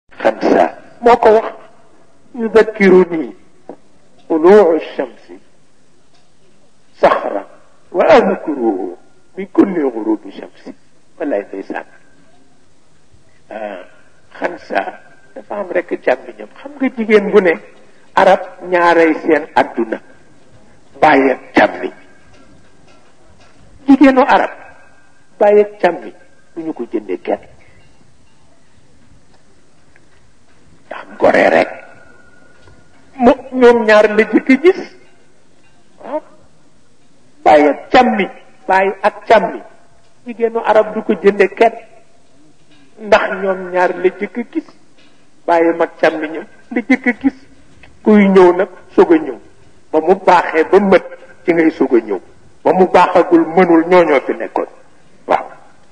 xamsa moo ko wax yudakkiruni طلوع الشمس صخرة وأذكره بكل غروب شمس wallaay ndeysaan xansa dafa am rek càmmiñam xam nga jigéen bu ne arab ñaaray seen adduna bàyyi ak càmmiñ jigéenu arab bàyyi ak càmmiñ du ñu ko jënde kenn ndax gore rek mu ñoom ñaar la jëkk gis waaw bàyyi ak càmmiñ bàyyi ak càmmiñ jigéenu arab du ko jënde kenn ndax ñoom ñaar la jëkk gis bàyyi mag càmmiñam la jëkk gis kuy ñëw nag soog a ñëw ba mu baaxee ba mët ci ngay soog a ñëw ba mu baaxagul mënul ñooñoo fi nekkoon waaw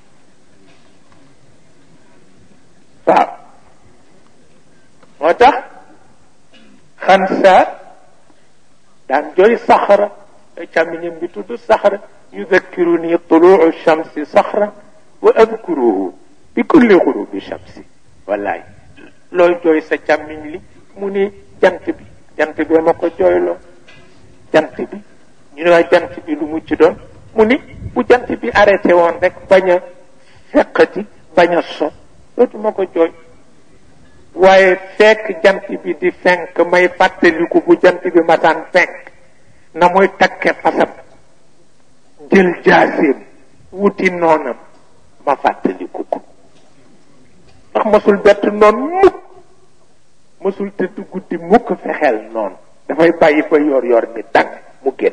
waaw moo tax xansa daan jooy saxara càmmiñam bi tudd saxara yudakkiruni tuluu shamsi saxra wa adkuruhu bi kulli xurubi shamsi wallaay looy jooy sa càmmiñ li mu ni jant bi jant bi ma ko jooyloo jant bi ñu ne waa jant bi lu mucc doon mu ni bu jant bi arrêté woon rek bañ a feqati bañ a so dootuma ko jooy waaye fekk jant bi di fenk may fàttaliku bu jant bi masaan fenk na muy takke fasam jël jaaseem wuti noonam ma fàttaliku ko ndax masul bett noon mukk masul tëdd guddi mukk fexeel noonu dafay bàyyi ba yor yor ni tàng mu génn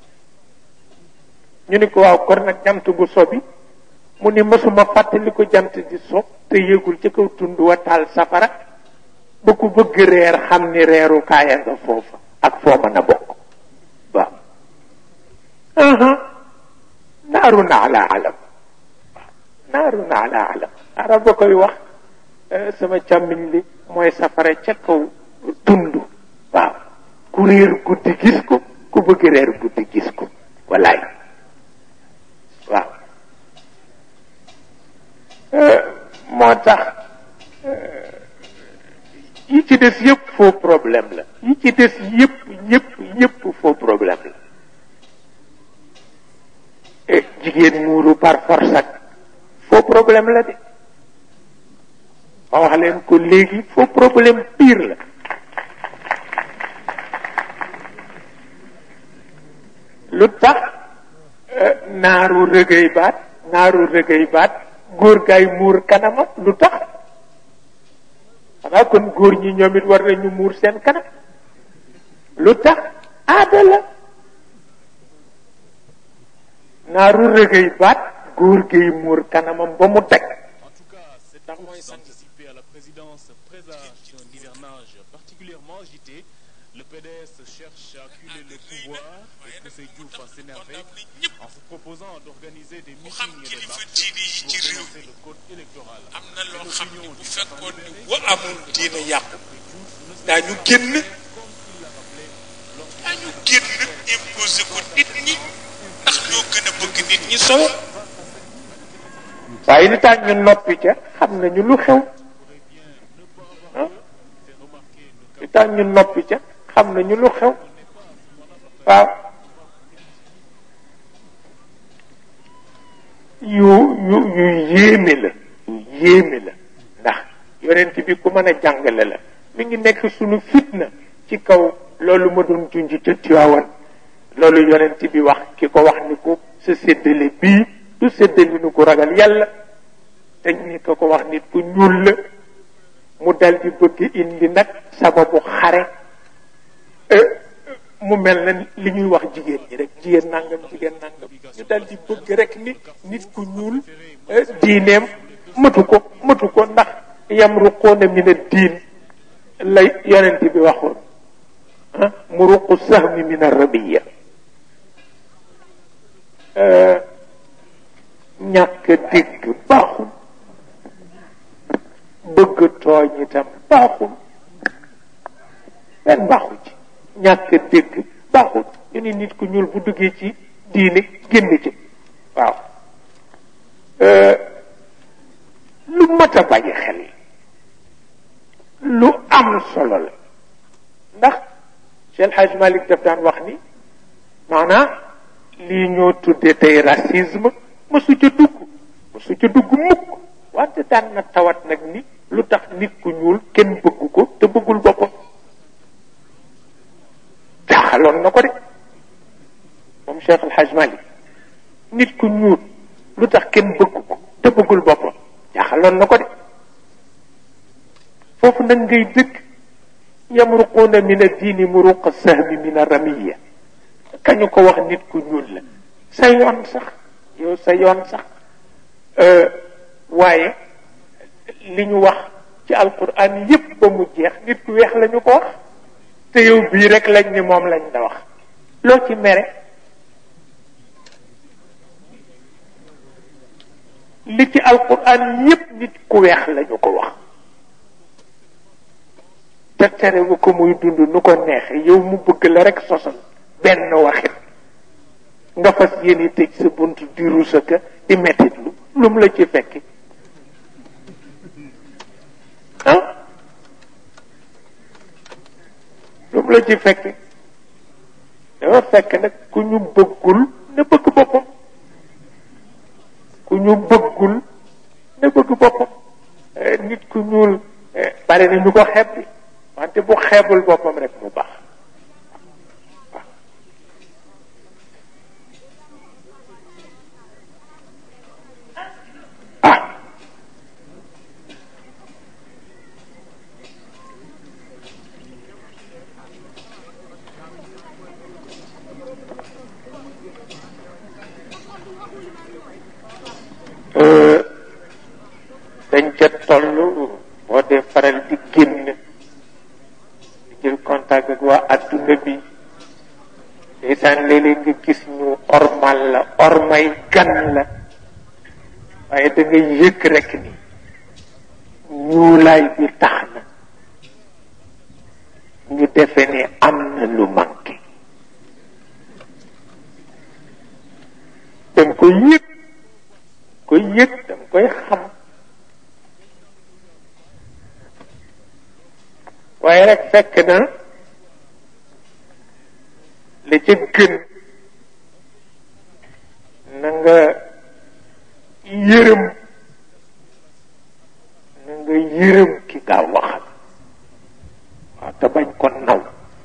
ñu ni ko waaw kon nag jant bu sobi mu ni masuma fàttaliku jant di so te yëgul ci kaw tund wa taal safara ba ku bëgg reer xam ni reeru kaaya nga foofa ak foo mën a bokk waaw naaru na ala alam naaru na ala alam arab ba koy wax sama càmmiñ li mooy safara ca kaw tund waaw ku réer guddi gis ko ku bëgg reer guddi gis ko wallaay waaw moo tax yi ci des yëpp faux problème la yi ci des yëpp yëpp yëpp faux problème la jigéen muuru par force ak faux problème la de ma wax leen ko léegi faux problème pire la lu tax naaru rëgëy baat naaru rëgëy baat góor gaay muur kanama lu tax xanaa kon góor ñi ñoom it war nañu muur seen kanam lu tax aada la naaru rëgëy baat góor gay muur kanamam ba mu teg En tout cas, cette course d'anticiper à la présidence présage un hivernage particulièrement agité. Le PDS cherche à acculer le pouvoir et pousser Diouf à s'énerver en se proposant d'organiser des xam meetings et des kilifa marches diine yi pour ci réew dénoncer le code électoral. am na loo Et xam ni l'opinion bu du fekkoon Parti ni libéré bu amul diine yàqu Diouf ne daañu génn comme il l'a rappelé lors du daañu génn imposé ko nit ñi ndax ñoo gën a bëgg nit ñi sowe waaye li tax ñu noppi ca xam nañu lu xew ah li tax ñu noppi ca xam nañu lu xew waaw yu yu yu yéeme la yu yéeme la ndax yonent bi ku mën a jàngale la mi ngi nekk sunu fitna ci kaw loolu ma doon junj ca Tiwaawan loolu yonent bi wax ki ko wax ni ko sa séddale bii du séddale ni ko ragal yàlla te ni ko ko wax nit ku ñuul la mu dal di bëgg indi nag sababu xare mu mel na li ñuy wax jigéen ñi rek jigéen nangam jigéen nangam ñu dal di bëgg rek ni nit ku ñuul diineem matu ko matu ko ndax yamruquuna min ad-diin la yonent bi waxoon ah muruqu sahmi min ar-rabiya ñàkk dégg baaxul bëgg tooñ itam baaxul benn baaxul ci ñàkk dégg baaxul ñu ni nit ku ñuul bu duggee ci diine génn ci waaw lu mat a bàyyi xel lu am solo la ndax Cheikh Hadj Malick daf daan wax ni maanaam lii ñoo tudde tey racisme mësu ca dugg mësu ca dugg mukk wante daan na tawat nag ni lu tax nit ku ñuul kenn bëgg ko te bëggul boppam jaaxaloon na ko de moom Cheikh El Hadj Malick nit ku ñuul lu tax kenn bëgg ko te bëggul boppam jaaxaloon na ko de foofu nag ngay dëkk yamruquuna min addiini muruqa sahmi min aramiya kañu ko wax nit ku ñuul la sa yoon sax yow sa yoon sax waaye li ñu wax ci alquran yépp ba mu jeex nit ku weex lañu ko wax te yow bii rek lañ ni moom lañ da wax loo ci mere li ci alquran yépp nit ku weex lañu ko wax te tere bu ko muy dund nu ko neexe yow mu bëgg la rek sosal benn waxit nga fas yéene tëj sa bunt di rusaka di mettit lu lu mu la ci fekki ah lu mu la ci fekki dafa fekk nag ku ñu bëggul na bëgg boppam ku ñu bëggul na bëgg boppam nit ku ñuul bari na ñu ko xeeb bi wante bu xeebul boppam rek mu baax ah dañ ca toll boo dee faral di génn di jël contact ak waa adduna bi ndeysaan léeg-léeg nga gis ñu ormal la ormay gan la waaye da nga yëg rek ni ñuulaay bi tax na ñu defe ne am na lu manqué danga koy yëg koy yëg danga koy xam waaye rek fekk na la ca gën na nga yërëm na nga yërëm ki nga waxal waaw te bañ ko naw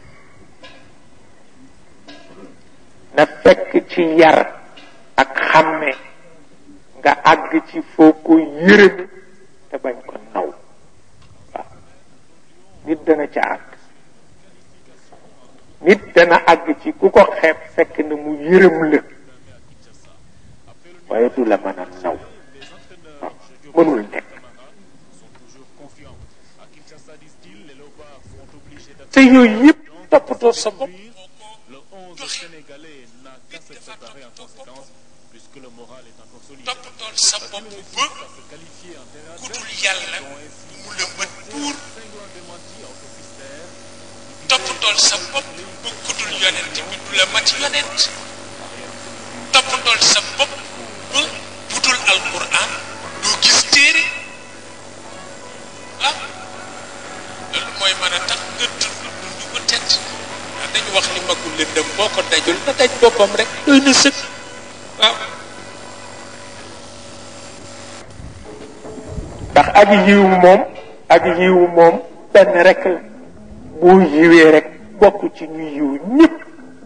na fekk ci yar ak xàmme nga àgg ci foo ko yërëm te bañ ko naw waaw nit dana ca àgg nit dana àgg ci ku ko xeeb fekk na mu yërëm la waaye du la mën a naw waaw mënul nekk te yooyu yëpp toppatoo sa bopp Le 11 sénégalais n'a qu'à se préparer en conséquence puisque le moral est encore solide. toppatool sa bopp ba À se qualifier en terrain ku dul yàlla mu la mën buur cinglant démenti en sophistère toppatool sa bopp ba ku dul yonent bi du la mat yonent toppatool sa bopp ba bu dul alquran doo gis téere ah loolu mooy mën a tax nga dund dund ko tedd ah dañu wax ni magul lëndëm boo ko dajul na daj boppam rek doy na sëkk waaw ndax ak yiw moom ak yiw moom benn rek la boo yiwee rek bokk ci ñu yiw ñëpp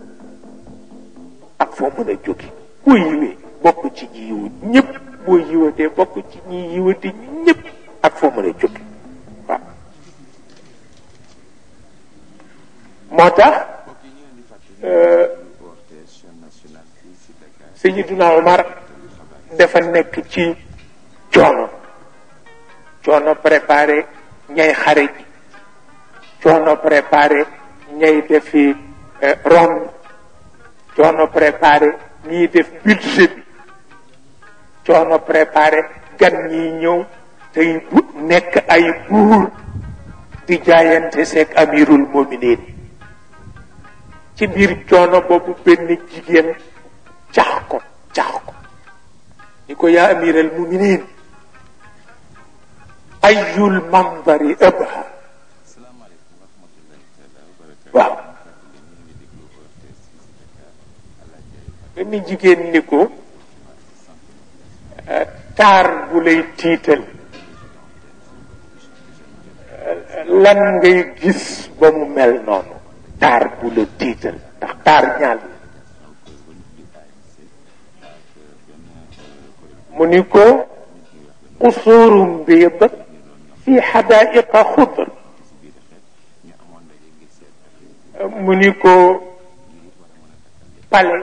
ak foo mën a jóge boo yiwee bokk ci ñi yiw ñëpp boo yiwatee bokk ci ñi yiwati ñëpp ak foo mën a jóge waaw moo tax Sayyiduna Omar dafa nekk ci coono coono préparé ñay xare ji coono préparé ñay defi ronde coono préparé ñiy def budget bi coono préparé gan ñiy ñëw tey bu nekk ay buur di jaayante seeg amirul mominin ci biir coono boobu benn jigéen cax ko cax ko ni ko yaa amiral muminin ayul mandari abha waaw benn jigéen ni ko taar bu lay tiital lan ngay gis ba mu mel noonu taar bu la tiital ndax taar ñaal mu ni ko qusuurum biid fi xadaaiqa xudr mu ni ko pale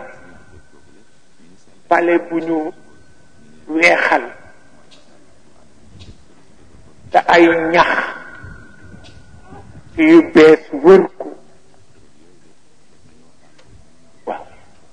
pale bu ñu weexal te ay ñax yu bees wër ko waaw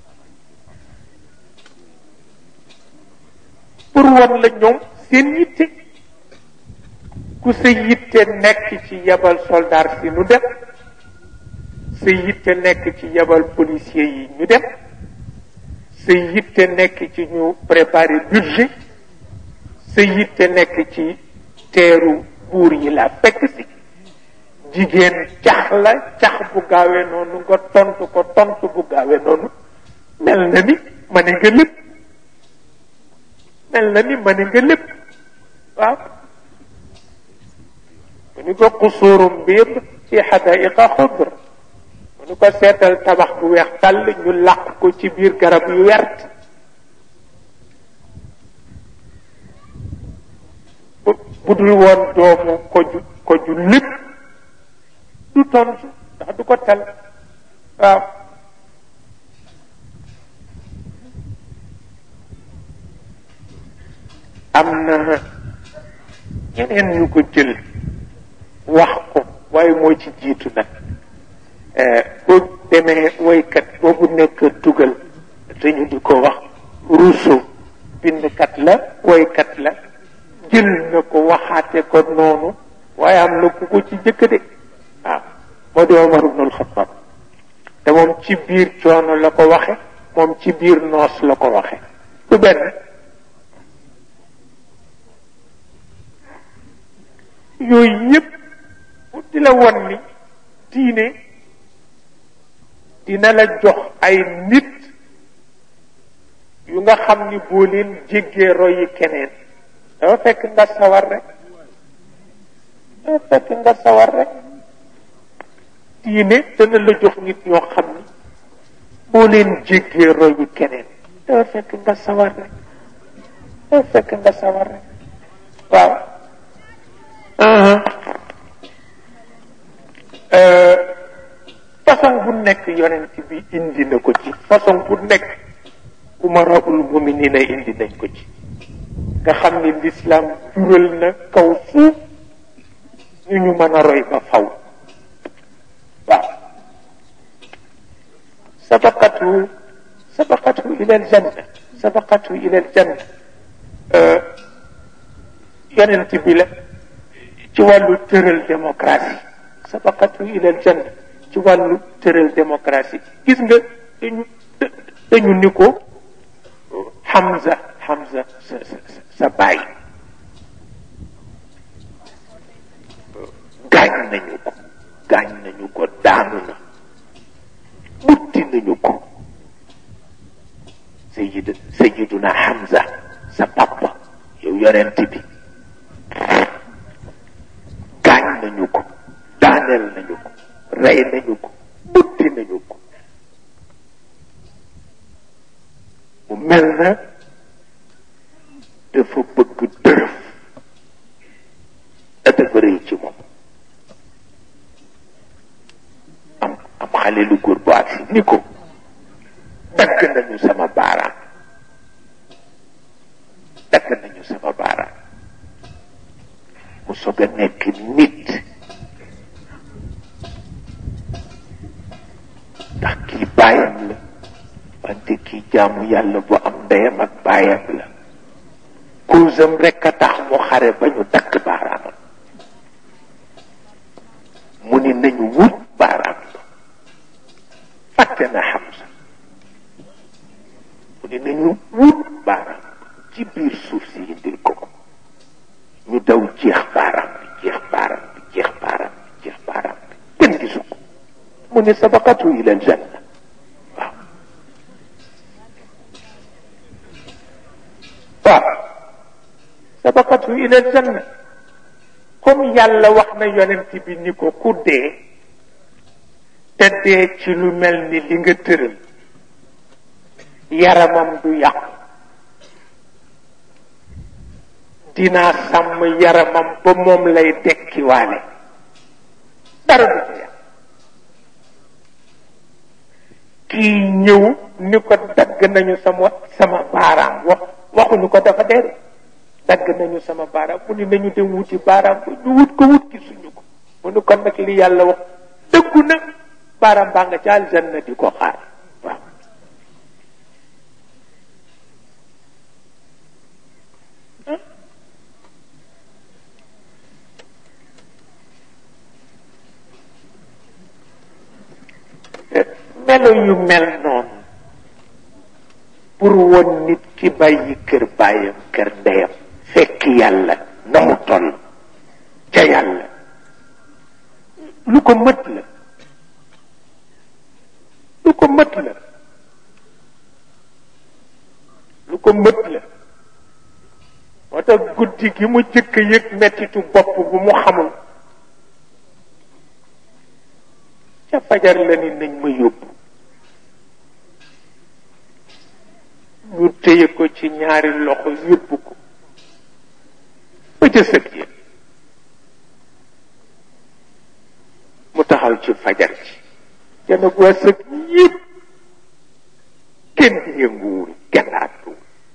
pour wan la ñoom seen yitte ku sa yitte nekk ci yebal soldat si nu dem sa yitte nekk ci yebal policier yi ñu dem sa yitte nekk ci ñu préparer budget sa yitte nekk ci teeru buur yi la fekk si jigéen cax la cax bu gaawee noonu nga tontu ko tontu bu gaawee noonu mel na ni ma ne nga lépp mel na ni ma ne nga lépp waaw mu ni ko xusuurum biid ci xadaiqa xudr mu ni ko seetal tabax bu weex tàll ñu làq ko ci biir garab yu wert bu dul woon doomu ko ju ko ju lépp du tontu ndax du ko tal waaw am na ñeneen ñu ko jël wax ko waaye moo ci jiitu nag boo demee woykat boobu nekk tugal te ñu di ko wax Rousseau bindkat la woykat la jël na ko waxaate ko noonu waaye am na ku ko ci jëkk de waaw moo di Omar ibnul Xattaab te moom ci biir coono la ko waxe moom ci biir noos la ko waxe du benn yooyu yépp mu di la won ni diine dina la jox ay nit yu nga xam ni boo leen jéggee royi keneen dafa fekk nga sawar rek dafa fekk nga sawar rek diine dana la jox nit ñoo xam ni boo leen jéggee royi keneen dafa fekk nga sawar rek dafa fekk nga sawar rek waaw façon bu nekk yonent bi indi na ko ci façon bu nekk umaraul muminina indi nañ ko ci nga xam ni lislaam jural na kaw suuf ñu ñu mën a roy ba faw waaw sabaqatu sabaqatu ila aljanna sabaqatu ila aljanna yonent bi la ci wàllu tëral démocratie sabaqatu ila aljanna ci wàllu tëral démocratie gis nga dañu dañu ni ko Hamza Hamza sa sa sa baay gaañ nañu ko gaañ nañu ko daanu na mutti nañu ko sayid sayiduna Hamza sa papa yow yonent bi gaañ nañu ko daaneel nañu ko rey nañu ko mutti nañu ko mu mel na dafa bëgg dërëf da dafa rëy ci moom am am xale lu góor bu agsi ni ko dagg nañu sama baaraam dagg nañu sama baaraam mu soog a nekk nit ndax kii baayam la wante kii jaamu yàlla bu am ndeyam ak baayam la kuusam rekk a tax mu xare ba ñu dakk baaraamam mu ni nañu wut baaraam ba fàtte na Hamza mu ni nañu wut baaraam ci biir suuf si indil ko ko ñu daw jeex baaraam bi jeex baaraam bi jeex baaraam bi jeex baaraam bi kenn gisu ko mu kooku ni sabaqatu ila aljanna waaw waaw sabaqatu ila aljanna comme yàlla wax na yonent bi ni ko ku dee te dee ci lu mel ni li nga tëral yaramam du yàqu dinaa sàmm yaramam ba moom lay dekkiwaale dara du ci yàq kii ñëw ni ko dagg nañu sama sama baaraam wax waxuñu ko dafa dee dagg nañu sama baaraam mu ni nañu dem wuti baaraam ba ñu wut ko wut gisuñu ko mu ni kon nag li yàlla wax dëggu na baaraam baa nga ca aljanna di ko xaar waaw melo yu mel noonu pour woon nit ki bàyyi kër bàyyam kër ndeyam fekk yàlla na mu toll ca yàlla lu ko mët la lu ko mët la lu ko mët la moo tax guddi gi mu jëkk yëg mettitu bopp bu mu xamul ca fajar la ni nañ ma yóbbu ñu téye ko ci ñaari loxo yóbbu ko ba ca sëg yi mu taxaw ci fajar ci ca nag waa sëg yëpp kenn yënguwul kenn àttuwul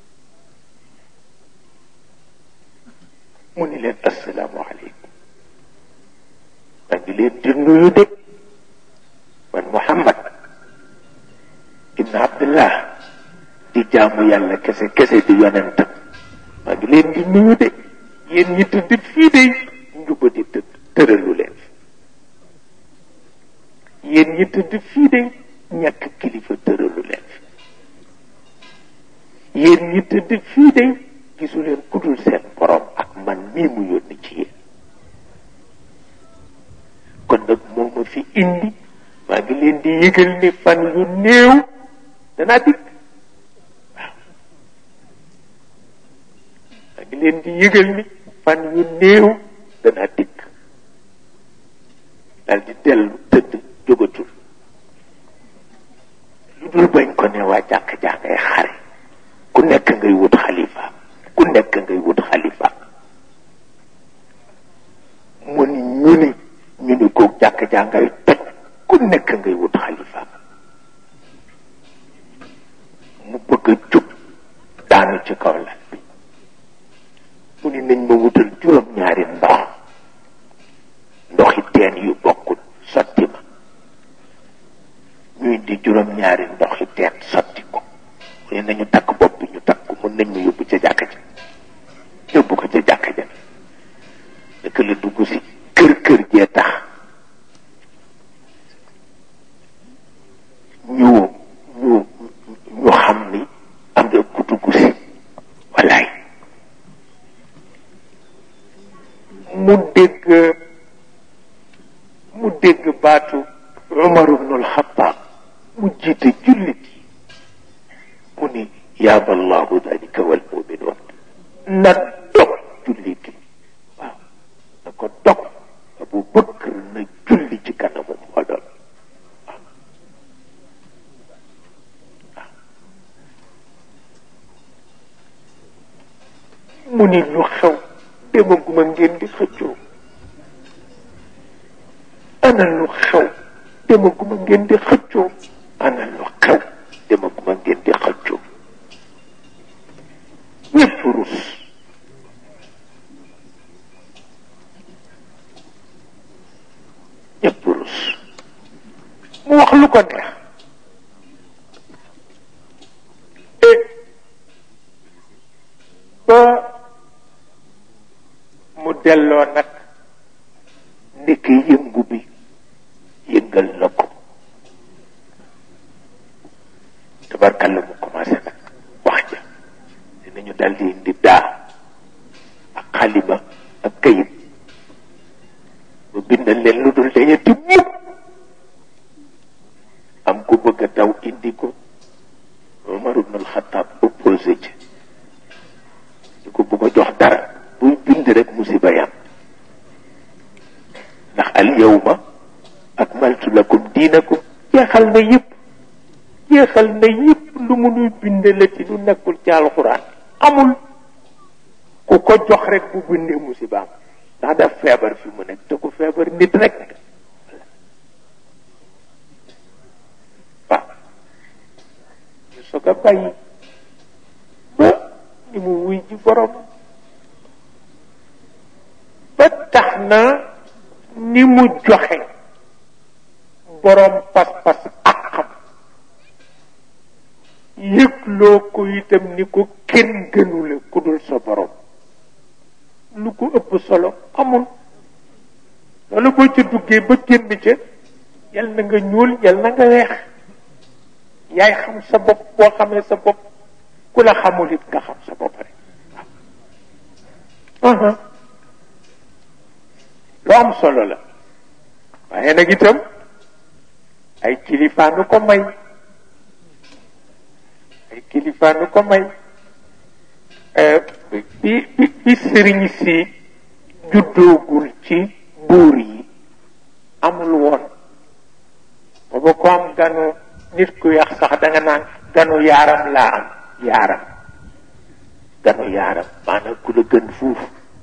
mu ni leen assalaamu aleykum maa ngi leen di nuyu de man Muhammad ibn Abdullah di jaamu yàlla kese kese di yonentam maa ngi leen di nuyu de yéen ñi tëdd fii de njuba di tëdd tëralu leen fi yéen ñi tëdd fii de ñàkk kilifa tëralu leen fi yéen ñi tëdd fii de gisu leen kudul seen borom ak man mii mu yónni ci yéen kon nag moo ma fi indi maa ngi leen di yëgal ni fan yu néew danaa dikk waaw maa ngi leen di yëgal ni fan yu néew danaa dikk daal di dellu tëdd jógatul lu dul bañ ko ne waa jàkk jàkkay xare ku nekk ngay wut xalifa ku nekk ngay wut xalifa mu ni ñu ni ñu ni ko jàkk jàngay toj ku nekk ngay wut xalifa mu bëgg a jóg daanu ci kaw lal bi mu ni nañ ma wutal juróom-ñaari ndox ndoxi teen yu bokkul sotti ma ñuy di juróom-ñaari ndoxi teen sotti ko mu ne nañu takk bopp bi ñu takk ko mun nañ ma yóbbu ca jàkka ja yóbbu ko ca jàkka ja naka la dugg si kër kër jee tax ñu ñu ñu xam ni am nga ku dugg si walaay mu dégg mu dégg baatu Umar ibnul Xattaab mu jiite jullit yi mu ni yaaba allahu dalika wal muminoon na dog jullit yi waaw na ko dog Abu Bakr na julli ci kanamu mbooloo mu ni lu xew demaguma ngeen di xëccoo ana lu xew demaguma ngeen di xëccoo ana lu xew demaguma ngeen di xëccoo ñëpp rus ñëpp rus mu wax lu ko neex et ba mu delloo nag ndekki yëngu bi yëngal na ko tabarkalla mu commencé nag wax ja dinañu daldi indi daa ak xalima ak kayit ba bindal leen lu dul dañeti mukk daw indi ko Omar ibn al-Khattab opposé ci di ko bëgg a jox dara buy bind rek musiba yam ndax al yawma akmaltu lakum diinakum jeexal na yëpp jeexal na yëpp lu mu nuy bindale ci lu nekkul ci alxuraan amul ku ko jox rek bu bindee musibaam ndax daf feebar fi mu nekk te ku feebar nit rek waaw ñu soog a bàyyi ba ni mu wuy ji borom ba tax na ni mu joxe borom pas-pas ak xam yëgloo ko itam ni ko kenn gënule ku dul sa borom lu ko ëpp solo amul loolu boo ca duggee ba génn ca yal na nga ñuul yal na nga weex yaay xam sa bopp boo xamee sa bopp ku la xamul it nga xam sa bopp rek waaw lu am solo la waaye nag itam ay kilifaanu ko may ay kilifaanu ko may bi bi bi sëriñ si juddoogul ci buur yi amul woon booba ko am ganu nit ku yax sax da nga naan ganu yaaram laa am yaaram ganu yaaram maanaam ku la gën fuuf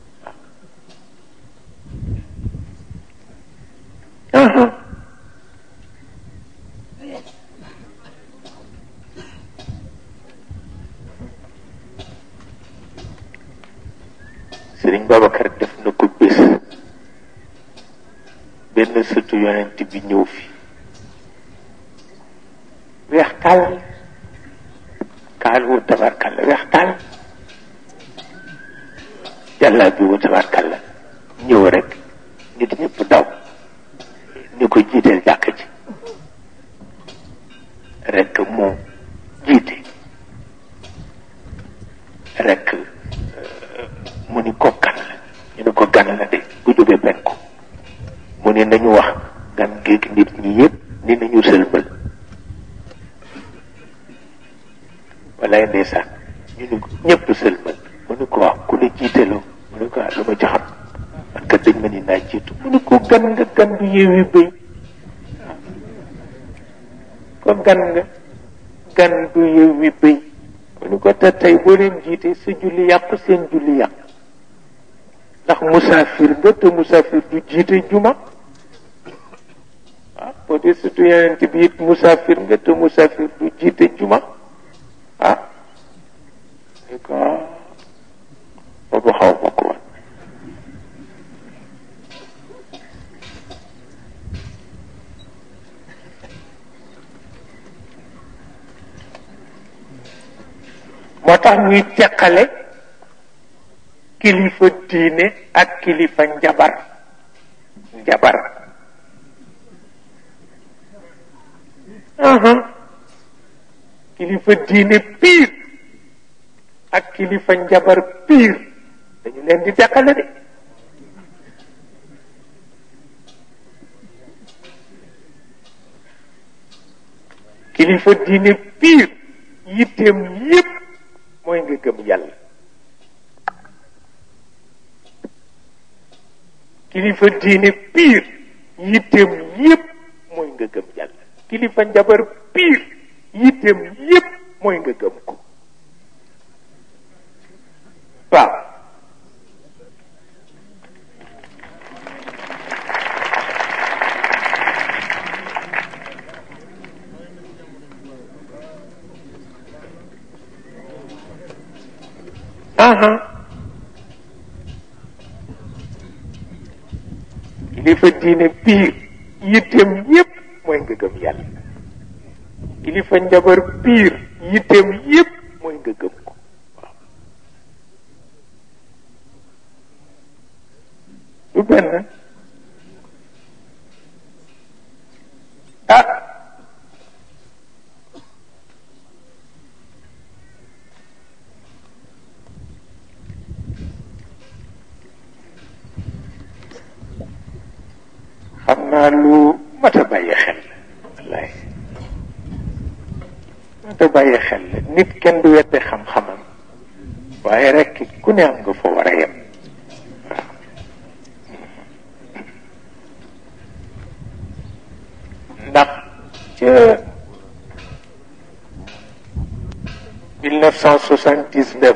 sëriñ Babacar def na ko bés benn sëtu yonent bi ñëw fi weex tàll kaal wu tabarkalla weex tàll jàllaa bi wu tabarkalla ñëw rek nit ñëpp daw ni ko jiiteel jàkk ji rek moom jiite rek mu ni ko gan la ñu ne ko gan la de bu jógee penku mu ne nañu wax gan géeg nit ñi yëpp ni nañu sëlmal walaay ndeysaan ñu ni ko ñëpp sëlmal mu ne ko wax ku la jiitaloo mu ne ko lu ma ci xam man kat dañ ma ni naa jiitu mu ne ko gan nga gan du yeewi bëy ko gan nga gan du yeewi bëy mu ne ko te tey boo leen jiite sa julli yàqu seen julli yàqu ndax musaafir nga te musaafir du jiite juma ah boo dee surtout yeneen bi it musaafir nga te musaafir du jiite juma ah ni ko boobu xaw ma ko woon moo tax ñuy teqale kilifa diine ak kilifa njabar njabar kilifa diine piir ak kilifa njabar piir dañu leen di teqale de kilifa diine piir yitteem yépp mooy nga gëm yàlla kilifa diine piir yitteem yépp mooy nga gëm yàlla kilifa njabar piir yitteem yépp mooy nga gëm ko waaw aha kilifa diine piir yitteem yépp mooy nga gëm yàlla kilifa njabar piir yitteem yépp mooy nga gëm ko waaw du benn ah xam naa lu mat a bàyyi xel wallaay mënta bàyyi xel la nit kenn du wedde xam-xamam waaye rekk ku ne am nga fa war a yem waaw ndax ca 1979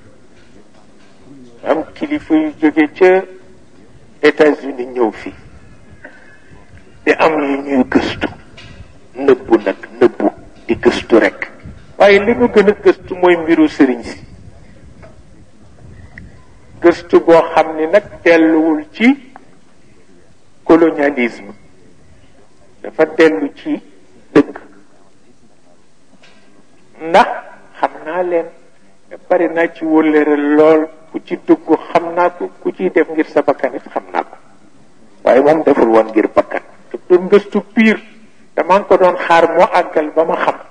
am kilifa yu jóge ca États-Unis ñëw fi di am yu ñuy gëstu nëbbu nag nëbbu di gëstu rekk waaye li ñu gën a gëstu mooy mbiru sëriñ si gëstu boo xam ni nag delluwul ci colonialisme dafa dellu ci dëgg ndax xam naa leen bari naa ci wëllëre lool ku ci dugg xam naa ko ku ciy def ngir sa bakkan it xam naa ko waaye moom deful woon ngir bakkan daf doon gëstu piir dama ngi ko doon xaar moo àggal ba ma xam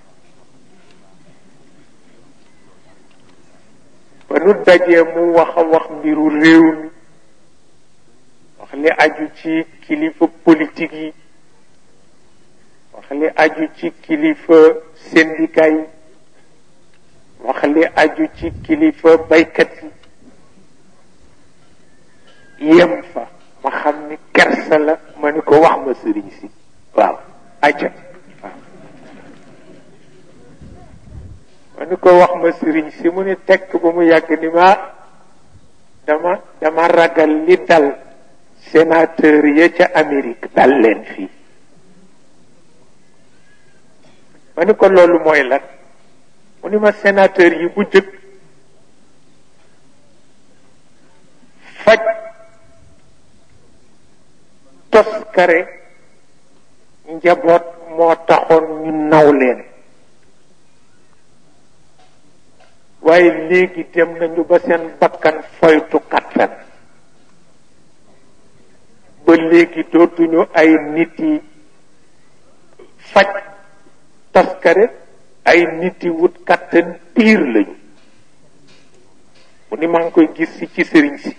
ba nu dajee mu wax a wax mbiru réew mi wax li aju ci kilifa politique yi wax li aju ci kilifa syndicat yi wax li aju ci kilifa baykat yi yem fa ma xam ni kersa la ma ni ko wax ma sëriñ si waaw aja waaw ma ni ko wax ma sëriñ si mu ni tekk ba mu yàgg ni ma dama dama ragal li dal sénateur ya ca Amérique dal leen fii ma ni ko loolu mooy lan mu ni ma sénateur yi bu jëkk faj toskare njaboot moo taxoon ñu naw leen waaye léegi dem nañu ba seen bakkan foytu kattan ba léegi dootuñu ay nit yi faj toskare ay nit yi wut kattan piir lañu mu ni maa ngi koy gis si ci sëriñ si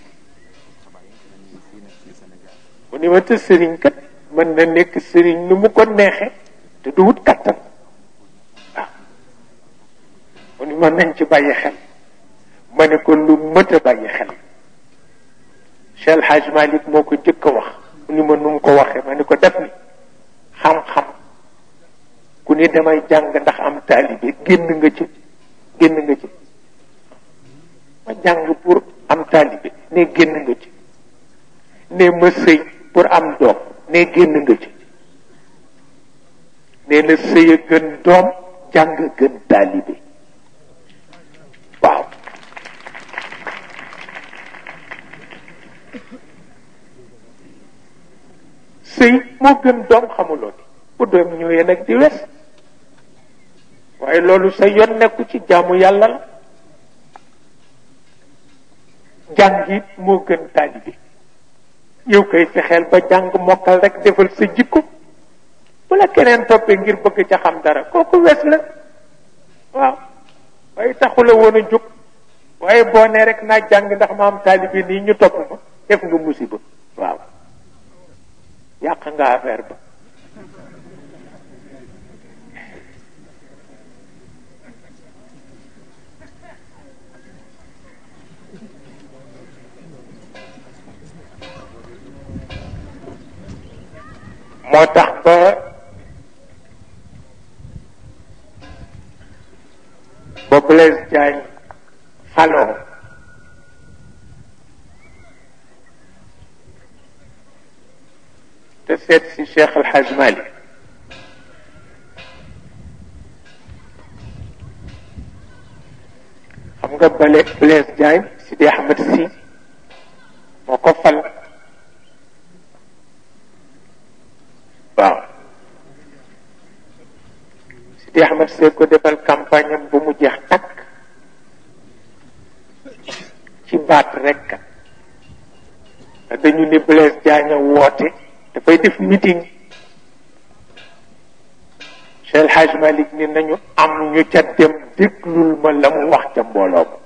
mu ni ma te sëriñ kat mën na nekk sëriñ nu mu ko neexe te du wut kattan waaw mu ni ma nañ ci bàyyi xel ma ne ko lu mët a bàyyi xel Cheikh El Hadj Malick moo ko jëkk a wax mu ni ma nu mu ko waxee ma ne ko def ni xam-xam ku ni damay jàng ndax am taalibe génn nga ci génn nga ci ma jàng pour am taalibe ne génn nga ci ne ma sëy pour am doom ne génn nga ci nee na sëy a gën doom jàng gën taalibe waaw sëy moo gën doom xamuloo ni bu doom ñëwee nag di wes waaye loolu sa yoon nekku ci jaamu yàlla la jàng it moo gën taalibe yow koy fexeel ba jàng mokkal rek defal sa jikko bu la keneen toppee ngir bëgg ca xam dara kooku wes la waaw waaye taxula woon a jóg waaye boo nee rek naa jàng ndax ma am taalibe nii ñu topp ma def nga musiba waaw yàq nga affaire ba moo tax ba ba Blaise Diagne faloo te seet si Cheikh El Hadj Malick xam nga bale Blaise Diagne Sidi Ahmed Sy moo ko fal waaw Sidi Ahmed Sy ko defal campagne am bu mu jeex takk ci baat rekk dañu ni Blaise Diagne woote dafay def meeting Cheikh El Hadj Malick ni nañu am ñu ca dem déglul ma la mu wax ca mbooloo ma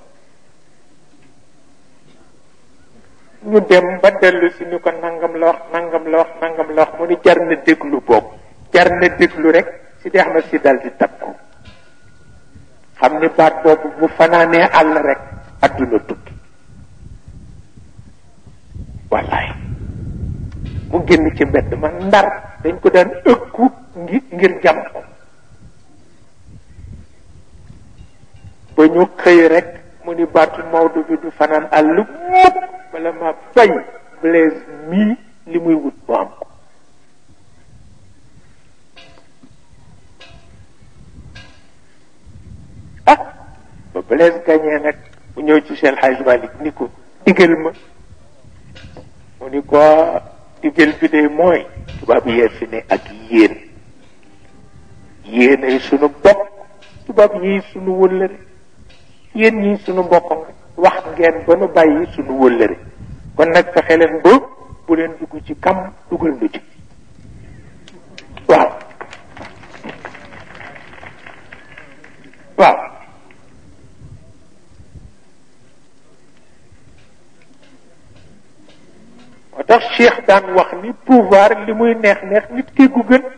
ñu dem ba dellu si ni ko nangam la wax nangam la wax nangam la wax mu ni jar na déglu boobu jar na déglu rek Sidi Ahmed si dal di takku xam ni baat boobu bu fanaanee àll rek adduna tukki wallaay mu génn ci mbedd ma ndar dañ ko daan ëkku ngir ngir jam ko ba ñu xëy rek mu ni baatu Maodo bi du fanaan àll mukk bala ma bay Blaise mii li muy wut mu am ko ah ba Blaise gañee nag mu ñëw ci Cheikh Hadj Malick ni ko digal ma mu ni ko digal bi de mooy tubaab yee fi ne ak yéen yéen ay sunu bopp tubaab yi sunu wëllëre yéen ñii sunu mbokk nga wax ngeen ba nu bàyyi sunu wëllëre kon nag fexe leen ba bu leen dugg ci kam dugal nu ci waaw waaw moo tax Cheikh daan wax ni pouvoir li muy neex neex nit kii gu gën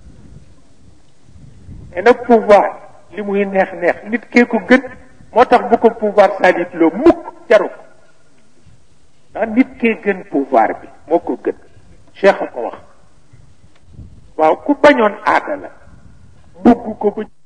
nee na pouvoir li muy neex neex nit kee ko gën moo tax bu ko pouvoir salit loo mukk jaru ko ndax nit kee gën pouvoir bi moo ko gën Cheikh a ko wax waaw ku bañoon aada la bugg ko ba